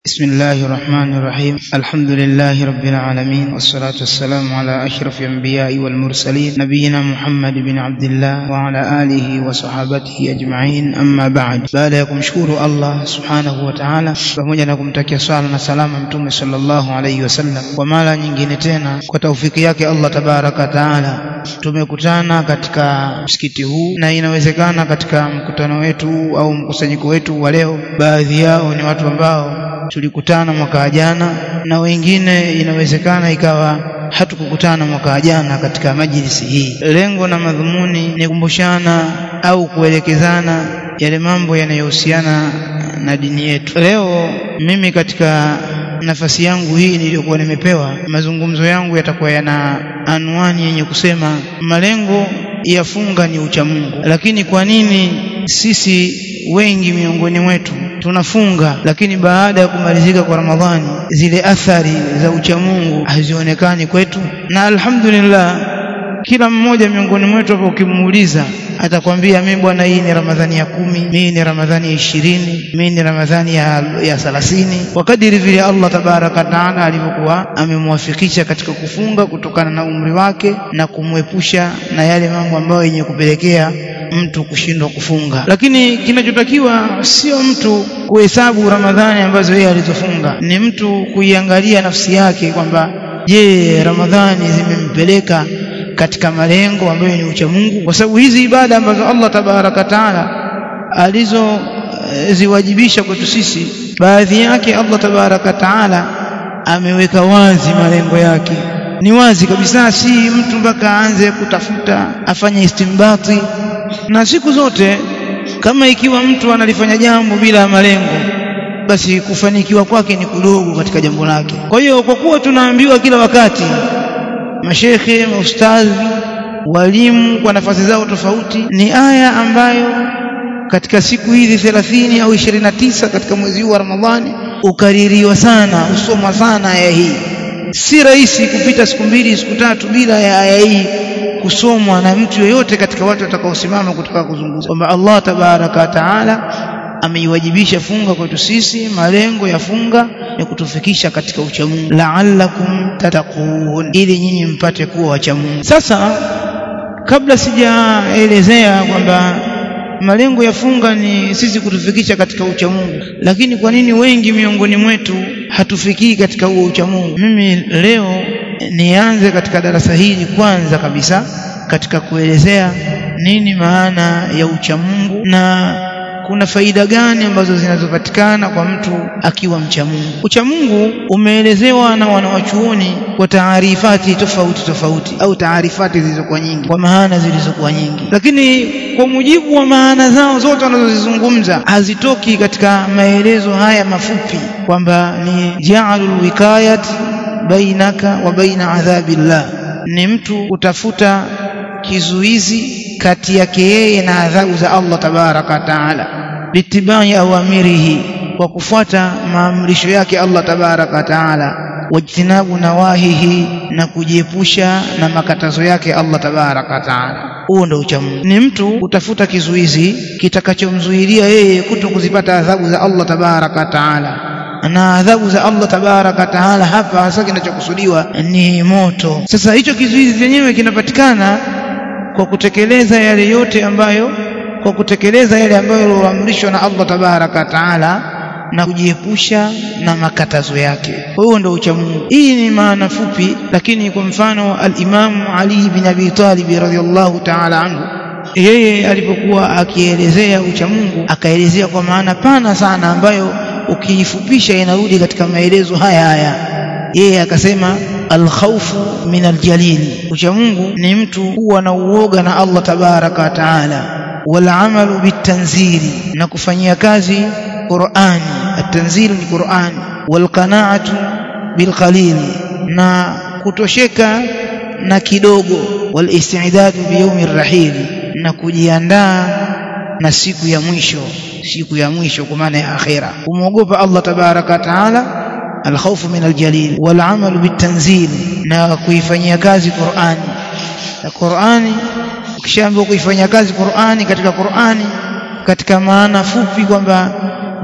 بسم الله الرحمن الرحيم الحمد لله رب العالمين والصلاة والسلام على أشرف الأنبياء والمرسلين نبينا محمد بن عبد الله وعلى آله وصحابته أجمعين أما بعد baada ya kumshukuru Allah subhanahu wa ta'ala pamoja na kumtakia swala na salama mtume sallallahu alayhi wasallam kwa mara nyingine tena kwa taufiki yake Allah tabaraka taala tumekutana katika msikiti huu na inawezekana katika mkutano wetu au mkusanyiko wetu wa leo baadhi yao ni watu ambao tulikutana mwaka jana na wengine inawezekana ikawa hatukukutana mwaka jana katika majlisi hii. Lengo na madhumuni ni kumbushana au kuelekezana yale mambo yanayohusiana na dini yetu. Leo mimi katika nafasi yangu hii niliyokuwa nimepewa, mazungumzo yangu yatakuwa yana anwani yenye kusema malengo ya funga ni uchamungu. Lakini kwa nini sisi wengi miongoni mwetu tunafunga lakini baada ya kumalizika kwa Ramadhani zile athari za uchamungu hazionekani kwetu? Na alhamdulillah kila mmoja miongoni mwetu hapo ukimuuliza atakwambia mimi bwana, hii ni Ramadhani ya kumi, mimi ni Ramadhani ya ishirini, mimi ni Ramadhani ya, ya thalathini, kwa kadiri vile Allah tabaraka taala alivyokuwa amemwafikisha katika kufunga kutokana na umri wake na kumwepusha na yale mambo ambayo yenye kupelekea mtu kushindwa kufunga. Lakini kinachotakiwa sio mtu kuhesabu Ramadhani ambazo yeye alizofunga, ni mtu kuiangalia nafsi yake kwamba je, Ramadhani zimempeleka katika malengo ambayo ni ucha Mungu, kwa sababu hizi ibada ambazo Allah tabaraka taala alizoziwajibisha kwetu sisi, baadhi yake Allah tabaraka taala ameweka wazi malengo yake, ni wazi kabisa, si mtu mpaka aanze kutafuta afanye istimbati. Na siku zote kama ikiwa mtu analifanya jambo bila malengo basi kufanikiwa kwake ni kudogo katika jambo lake. Kwa hiyo kwa kuwa tunaambiwa kila wakati mashekhe, maustadhi, walimu kwa nafasi zao tofauti, ni aya ambayo katika siku hizi thelathini au ishirini na tisa katika mwezi huu wa Ramadhani ukaririwa sana, usomwa sana aya hii. Si rahisi kupita siku mbili siku tatu bila ya aya hii kusomwa na mtu yoyote katika watu watakaosimama kutoka kuzungumza kwamba Allah tabaraka wa taala ameiwajibisha funga kwetu sisi. Malengo ya funga ni kutufikisha katika uchamungu, la'allakum tattaqun, ili nyinyi mpate kuwa wachamungu. Sasa kabla sijaelezea kwamba malengo ya funga ni sisi kutufikisha katika uchamungu, lakini kwa nini wengi miongoni mwetu hatufikii katika huo uchamungu, mimi leo nianze katika darasa hili kwanza kabisa katika kuelezea nini maana ya uchamungu na kuna faida gani ambazo zinazopatikana kwa mtu akiwa mcha Mungu. Ucha Mungu umeelezewa na wanawachuoni kwa taarifati tofauti tofauti, au taarifati zilizokuwa nyingi, kwa maana zilizokuwa nyingi, lakini kwa mujibu wa maana zao zote wanazozizungumza hazitoki katika maelezo haya mafupi, kwamba ni ja'alul wikayat bainaka wa baina adhabillah, ni mtu kutafuta kizuizi kati yake yeye na adhabu za Allah tabaraka taala, bitibai awamirihi, kwa kufuata maamrisho yake Allah tabaraka taala, wajtinabu nawahihi, na kujiepusha na makatazo yake Allah tabaraka taala. Huo ndio uchamungu, ni mtu kutafuta kizuizi kitakachomzuilia yeye kuto kuzipata adhabu za Allah tabaraka taala na adhabu za Allah tabaraka taala hapa hasa kinachokusudiwa ni moto. Sasa hicho kizuizi chenyewe kinapatikana kwa kutekeleza yale yote ambayo kwa kutekeleza yale ambayo yaloamrishwa na Allah tabaraka taala na kujiepusha na makatazo yake. Kwa hiyo ndio ucha Mungu. Hii ni maana fupi, lakini kwa mfano al-Imam Ali bin Abi Talib radhiyallahu taala anhu yeye alipokuwa akielezea ucha Mungu akaelezea kwa maana pana sana ambayo ukiifupisha inarudi katika maelezo haya haya. Yeye akasema alkhawfu min aljalili, ucha Mungu ni mtu kuwa na uoga na Allah tabaraka wa taala, walamalu bitanzili, na kufanyia kazi Qur'ani. Atanzilu ni Qur'ani, walqanaatu bilqalili, na kutosheka na kidogo, walistidadu biyaumi rrahili, na kujiandaa na siku ya mwisho, siku ya mwisho kwa maana ya akhira, kumwogopa Allah tabaraka wa taala alkhawfu min aljalil walamalu bitanzil, na kuifanyia kazi Qur'ani. Na Qur'ani ukishaambiwa kuifanyia kazi Qur'ani, katika Qur'ani katika maana fupi kwamba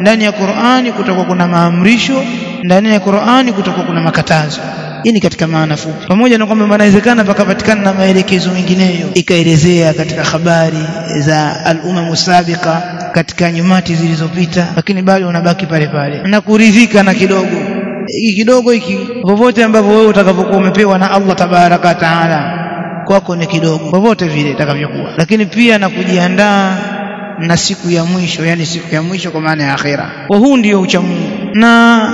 ndani ya Qur'ani kutakuwa kuna maamrisho ndani ya Qur'ani kutakuwa kuna makatazo hii ni katika maana fupi pamoja na kwamba inawezekana pakapatikana na maelekezo mengineyo ikaelezea katika habari za al-umam sabiqa katika nyumati zilizopita lakini bado unabaki pale pale na kuridhika na kidogo hiki kidogo hiki popote ambapo wewe utakapokuwa umepewa na Allah tabaraka taala kwako ni kidogo popote vile itakavyokuwa lakini pia na kujiandaa na siku ya mwisho yani siku ya mwisho kwa maana ya akhira kwa huu ndio uchamungu na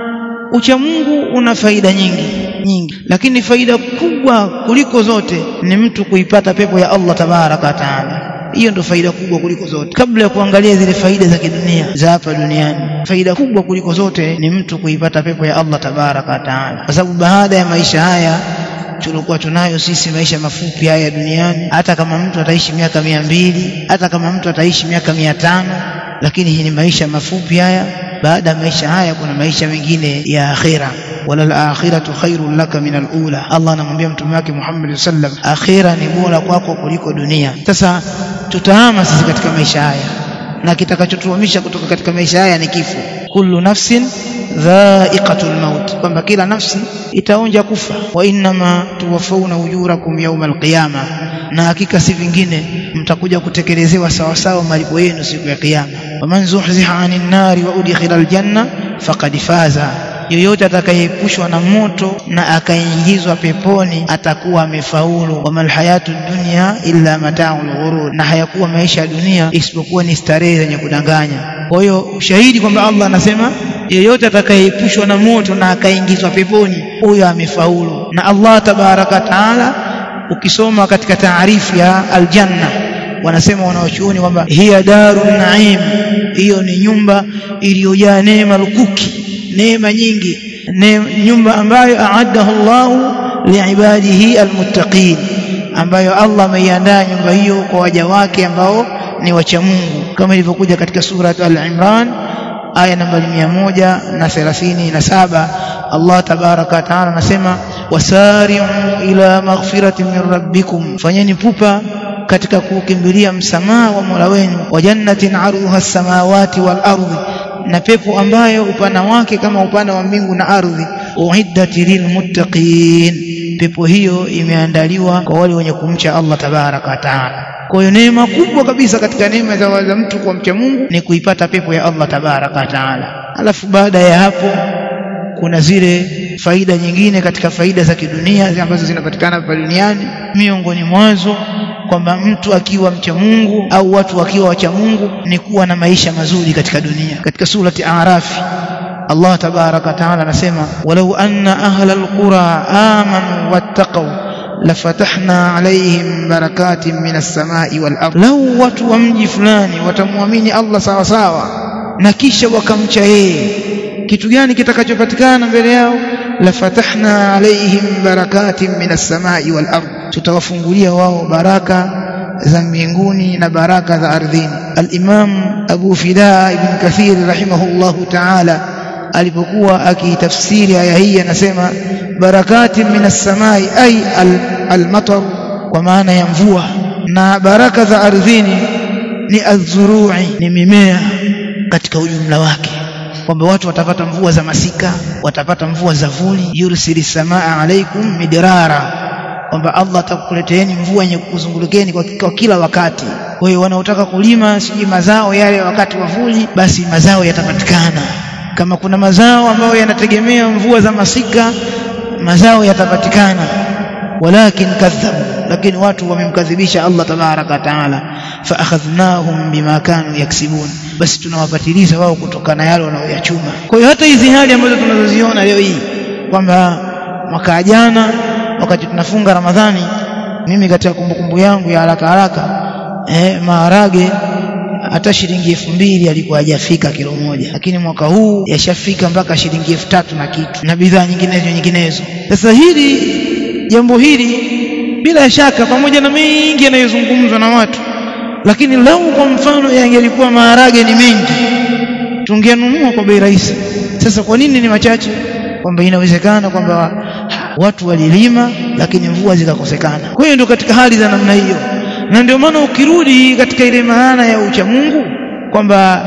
uchamungu una faida nyingi nyingi lakini faida kubwa kuliko zote ni mtu kuipata pepo ya Allah tabaraka taala hiyo ndio faida kubwa kuliko zote kabla ya kuangalia zile faida za kidunia za hapa duniani faida kubwa kuliko zote ni mtu kuipata pepo ya Allah tabaraka taala kwa sababu baada ya maisha haya tulikuwa tunayo sisi maisha mafupi haya duniani hata kama mtu ataishi miaka mia mbili hata kama mtu ataishi miaka mia tano lakini hii ni maisha mafupi haya baada ya maisha haya kuna maisha mengine ya akhira wala al-akhiratu khairun laka min al-ula Allah anamwambia mtume wake Muhammad sallam akhira ni bora kwako kuliko dunia sasa tutahama sisi katika maisha haya na kitakachotuhamisha kutoka katika maisha haya ni kifo kullu nafsin dha'iqatul maut kwamba kila nafsi itaonja kufa wa innama tuwafawna ujurakum yawma alqiyama na hakika si vingine mtakuja kutekelezewa sawa sawa malipo yenu siku ya kiyama waman zuhziha 'anil nari wa udkhila aljanna faqad faza yoyote atakayeepushwa na moto na akaingizwa peponi atakuwa amefaulu wamal hayatu dunya illa mata'ul ghurur na hayakuwa maisha ya dunia isipokuwa ni starehe zenye kudanganya kwa hiyo ushahidi kwamba Allah anasema yeyote atakayeepushwa na moto na akaingizwa peponi huyo amefaulu na Allah tabaraka taala ukisoma katika taarifu ya aljanna wanasema wanaochuoni kwamba hiya darun naim hiyo ni nyumba iliyojaa neema lukuki neema nyingi ne, nyumba ambayo aaddahu Allahu liibadihi almuttaqin ambayo Allah ameiandaa nyumba hiyo kwa waja wake ambao ni wacha Mungu kama ilivyokuja katika sura al-Imran aya nambari mia moja na thelathini na saba Allah tabaraka taala anasema wasari'u ila maghfiratin min rabbikum fanyeni pupa katika kukimbilia msamaha wa Mola wenu wa jannatin arduha as-samawati wal ardi na pepo ambayo upana wake kama upana wa mbingu na ardhi uiddat lilmuttaqin pepo hiyo imeandaliwa kwa wale wenye kumcha Allah tabaraka wa taala kwa hiyo neema kubwa kabisa katika neema za, za mtu kwa mcha Mungu ni kuipata pepo ya Allah tabaraka wa taala alafu baada ya hapo kuna zile faida nyingine katika faida za kidunia ambazo zinapatikana hapa duniani miongoni mwazo kwamba mtu akiwa mcha Mungu au watu wakiwa wacha Mungu ni kuwa na maisha mazuri katika dunia katika surati Arafi Allah tabaraka taala anasema walau anna ahla alqura amanu wattaqu lafatahna alaihim barakatin minas samai wal ardh lau watu wa mji fulani watamwamini Allah sawa sawa na kisha wakamcha yeye kitu gani kitakachopatikana mbele yao lafatahna alaihim barakatin minas samai wal ardh tutawafungulia wao baraka za mbinguni na baraka za ardhini al-Imam Abu Fida ibn Kathir rahimahullahu ta'ala alipokuwa akitafsiri aya hii anasema barakati minas samai ay al-matar kwa maana ya mvua na baraka za ardhini ni azurui ni mimea katika ujumla wake kwamba watu watapata mvua za masika watapata mvua za vuli yursili samaa alaikum midrara kwamba Allah atakuleteeni mvua yenye kukuzungulukeni kwa, kwa kila wakati. Kwa hiyo wanaotaka kulima sijui mazao yale wakati wa vuli, basi mazao yatapatikana. Kama kuna mazao ambayo yanategemea mvua za masika, mazao yatapatikana. Walakin kadhabu, lakini watu wamemkadhibisha Allah tabaraka taala, fa akhadhnahum bima kanu yaksibun, basi tunawapatiliza wao kutokana yale wanayoyachuma. Kwa hiyo hata hizi hali ambazo tunazoziona leo hii kwamba mwaka jana wakati tunafunga Ramadhani mimi katika kumbukumbu yangu ya haraka haraka eh, maharage hata shilingi elfu mbili alikuwa hajafika kilo moja, lakini mwaka huu yashafika mpaka shilingi elfu tatu na kitu na bidhaa nyinginezo nyinginezo. Sasa hili jambo hili bila shaka, pamoja na mengi yanayozungumzwa na watu, lakini lau kwa mfano yangelikuwa maharage ni mengi, tungenunua kwa bei rahisi. Sasa kwa nini ni machache? Kwamba inawezekana kwamba watu walilima lakini mvua zikakosekana. Kwa hiyo ndio katika hali za namna hiyo, na ndio maana ukirudi katika ile maana ya ucha Mungu kwamba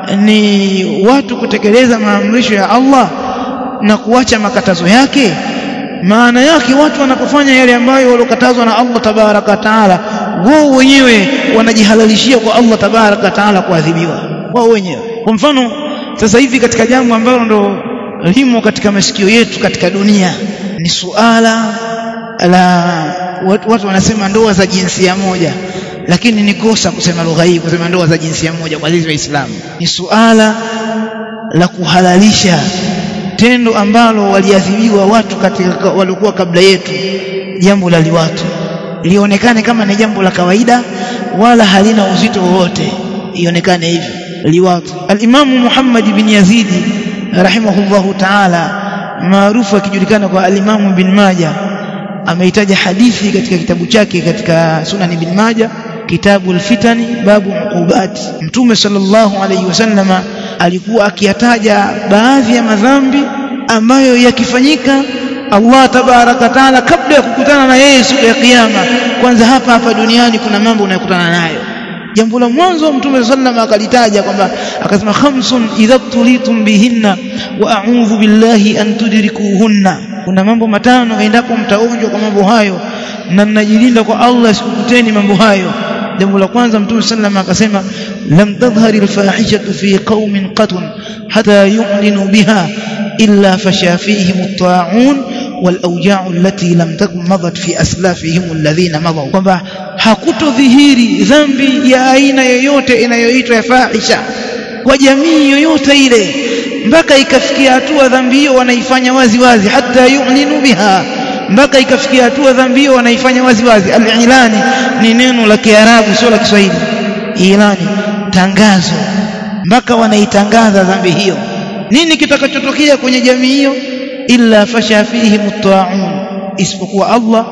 ni watu kutekeleza maamrisho ya Allah na kuacha makatazo yake maana yake watu wanapofanya yale ambayo waliokatazwa na Allah tabaraka taala wao wenyewe wanajihalalishia kwa Allah tabaraka taala kuadhibiwa wao wenyewe kwa mfano sasa hivi katika jambo ambalo ndo limo katika masikio yetu katika dunia ni suala la watu, watu wanasema ndoa za jinsia moja lakini ni kosa kusema lugha hii kusema ndoa za jinsia moja kwa sisi waislamu ni suala la kuhalalisha tendo ambalo waliadhibiwa watu katika waliokuwa kabla yetu jambo la liwatu lionekane kama ni jambo la kawaida wala halina uzito wowote ionekane hivyo liwatu al-Imamu Muhammad bin Yazidi rahimahullahu ta'ala maarufu akijulikana kwa al-Imamu bin Majah ameitaja hadithi katika kitabu chake katika Sunan bin Majah kitabu al-fitani babu uqubat mtume sallallahu alayhi wasallama alikuwa akiyataja baadhi ya madhambi ambayo yakifanyika Allah tabaraka taala kabla ya kukutana na yeye siku ya kiyama kwanza hapa hapa duniani kuna mambo unayokutana nayo jambo la mwanzo mtume sallam akalitaja kwamba akasema khamsun idha tulitum bihinna wa a'udhu billahi an tudrikuhunna kuna mambo matano endapo mtaonjwa kwa mambo hayo na mnajilinda kwa Allah sikukuteni mambo hayo jambo la kwanza mtume sallam akasema lam tadhhari alfahishatu fi qaumin qatun hatta yu'linu biha illa fasha fihim at-ta'un والاوجاع التي لم تكن مضت في اسلافهم الذين مضوا kwamba hakutodhihiri dhambi ya aina yoyote inayoitwa ya fahisha kwa jamii yoyote ile mpaka ikafikia hatua dhambi hiyo wanaifanya wazi wazi hata yu'linu biha mpaka ikafikia hatua dhambi hiyo wanaifanya wazi wazi al-ilani ni neno la Kiarabu sio la Kiswahili ilani tangazo mpaka wanaitangaza dhambi hiyo nini kitakachotokea kwenye jamii hiyo illa fasha fihi mutta'un isipokuwa Allah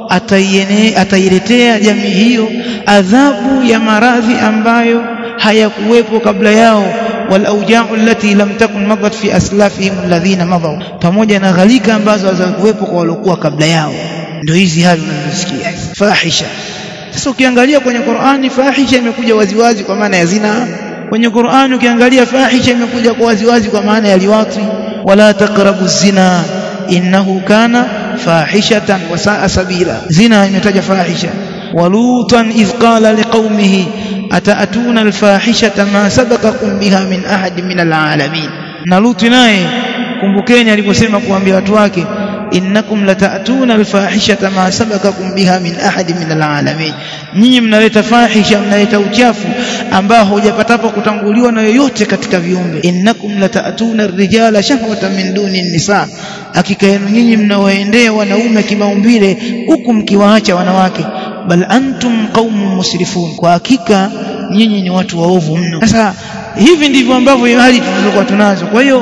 ataiene atailetea jamii hiyo adhabu ya maradhi ambayo hayakuwepo kabla yao wal auja'u allati lam takun madat fi aslafihim alladhina madaw pamoja na ghalika ambazo hazakuwepo kwa waliokuwa kabla yao ndio hizi hali unazosikia fahisha sasa ukiangalia kwenye Qur'ani fahisha imekuja waziwazi kwa maana ya zina kwenye Qur'ani ukiangalia fahisha imekuja kwa waziwazi kwa maana ya liwati wala taqrabu zina innahu kana fahishatan wa sa'a sabila zina imetaja fahisha walutan idh qala liqaumihi ataatuna alfahishata ma sabaqakum biha min ahad min alalamin na luti naye kumbukeni aliposema kuambia watu wake innakum lataatuna alfahishata ma sabaqakum biha min ahad min alalamin nyinyi mnaleta fahisha mnaleta uchafu ambao hujapatapo kutanguliwa na yoyote katika viumbe innakum lataatuna arrijala shahwatan min duni nisa hakika yenu nyinyi mnawaendea wanaume kimaumbile huku mkiwaacha wanawake bal antum qaumun musrifun kwa hakika nyinyi ni watu waovu mno sasa hivi ndivyo ambavyo hali tulizokuwa tunazo kwa hiyo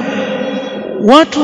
watu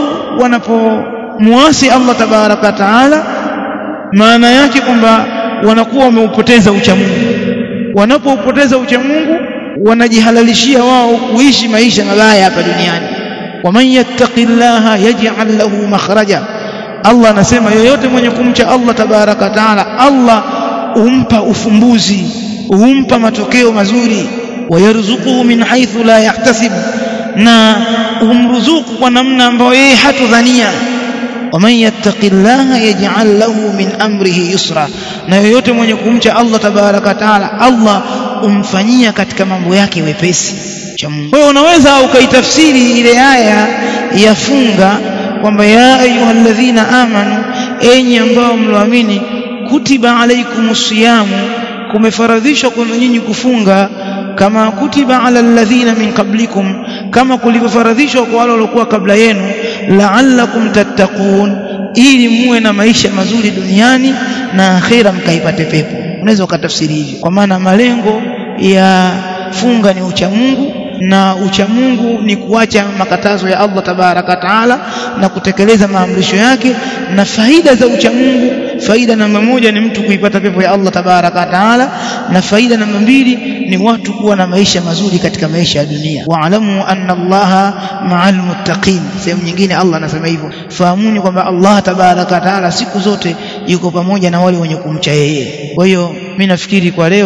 wanapomuasi Allah tabaraka taala maana yake kwamba wanakuwa wameupoteza uchamungu wanapoupoteza uchamungu wanajihalalishia wao kuishi maisha mabaya hapa duniani waman yattaqillaha yaj'al lahu makhraja Allah anasema yoyote mwenye kumcha Allah tabaraka taala Allah umpa ufumbuzi umpa matokeo mazuri wayarzuquhu min haythu la yahtasib na umruzuku kwa namna ambayo yeye hatudhania waman yattaqillaha yaj'al lahu min amrihi yusra na yoyote mwenye kumcha Allah tabaraka taala Allah umfanyia katika mambo yake wepesi cha Mungu kwa hiyo unaweza ukaitafsiri ile aya ya funga kwamba ya ayyuhalladhina amanu enyi ambao mloamini kutiba alaikumus siyamu kumefaradhishwa kwenu nyinyi kufunga kama kutiba ala alladhina min qablikum kama kulivyofaradhishwa kwa wale waliokuwa kabla yenu la'allakum tattaqun ili muwe na maisha mazuri duniani na akhira mkaipate pepo unaweza ukatafsiri hivyo kwa maana malengo ya funga ni ucha Mungu na ucha Mungu ni kuacha makatazo ya Allah tabaraka taala na kutekeleza maamrisho yake na faida za ucha Mungu faida namba moja ni mtu kuipata pepo ya Allah tabaraka taala na faida namba mbili ni watu kuwa na maisha mazuri katika maisha ya dunia waalamu anna Allaha ma'al muttaqin sehemu nyingine Allah anasema hivyo fahamuni kwamba Allah tabaraka taala siku zote yuko pamoja na wale wenye kumcha yeye kwa hiyo mimi nafikiri kwa leo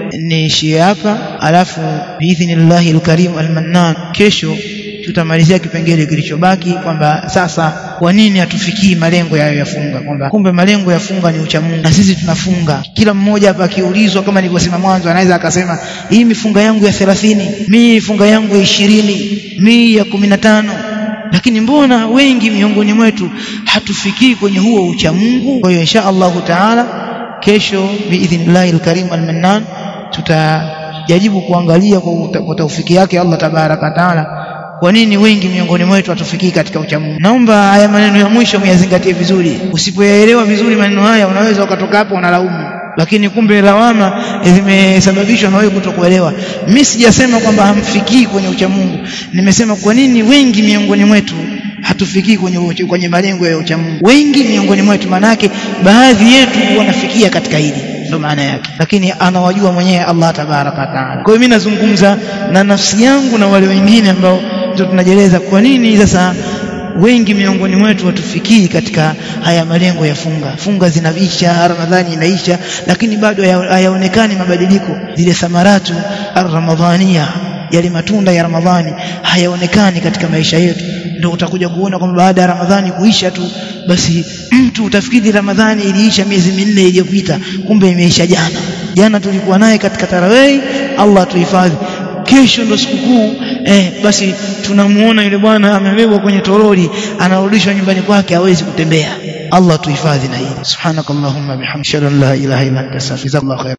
niishie hapa alafu biidhnillahi alkarim almannan kesho tutamalizia kipengele kilichobaki kwamba sasa kwa nini hatufikii malengo yayo ya funga kwamba kumbe malengo ya funga ni ucha Mungu na sisi tunafunga kila mmoja hapa akiulizwa kama nilivyosema mwanzo anaweza akasema hii mifunga yangu ya 30 mimi mifunga yangu ya 20 mimi ya 15 lakini mbona wengi miongoni mwetu hatufikii kwenye huo ucha Mungu kwa hiyo insha Allahu taala kesho biidhnillahi alkarim almannan tutajaribu kuangalia kwa taufiki yake Allah tabaraka taala kwa nini wengi miongoni mwetu hatufikii katika uchamungu naomba haya maneno ya mwisho muyazingatie vizuri usipoyaelewa vizuri maneno haya unaweza ukatoka hapo unalaumu lakini kumbe lawama zimesababishwa na wewe kutokuelewa mimi sijasema kwamba hamfikii kwenye uchamungu nimesema kwa nini wengi miongoni mwetu hatufikii kwenye kwenye malengo ya uchamungu wengi miongoni mwetu manake baadhi yetu wanafikia katika hili ndo maana yake lakini anawajua mwenyewe Allah tabaraka taala kwa hiyo mimi nazungumza na nafsi yangu na wale wengine ambao ndio tunajeleza kwa nini sasa wengi miongoni mwetu watufikii katika haya malengo ya funga funga zinaisha ramadhani inaisha lakini bado hayaonekani mabadiliko zile thamaratu ramadhania yale matunda ya ramadhani hayaonekani katika maisha yetu ndio utakuja kuona kwamba baada ya ramadhani kuisha tu basi mtu utafikiri ramadhani iliisha miezi minne iliyopita kumbe imeisha jana jana tulikuwa naye katika tarawih Allah tuhifadhi kesho ndo sikukuu eh, basi tunamuona yule bwana amebebwa kwenye toroli anarudishwa nyumbani kwake hawezi kutembea Allah tuhifadhi na hili subhanakallahumma bihamdika la ilaha illa anta astaghfiruka wa atubu